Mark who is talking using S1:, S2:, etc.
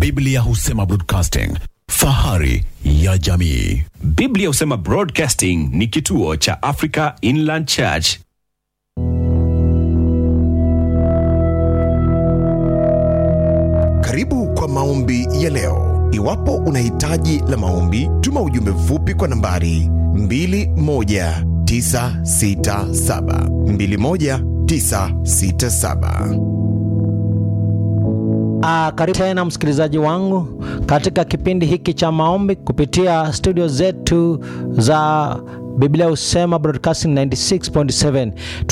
S1: Biblia husema broadcasting, fahari ya jamii.
S2: Biblia husema Broadcasting ni kituo cha Africa Inland Church.
S3: Karibu kwa maombi ya leo. Iwapo una hitaji la maombi, tuma ujumbe mfupi kwa nambari 21967 21967.
S4: Ah, karibu tena msikilizaji wangu katika kipindi hiki cha maombi kupitia studio zetu za Biblia Husema Broadcasting 96.7.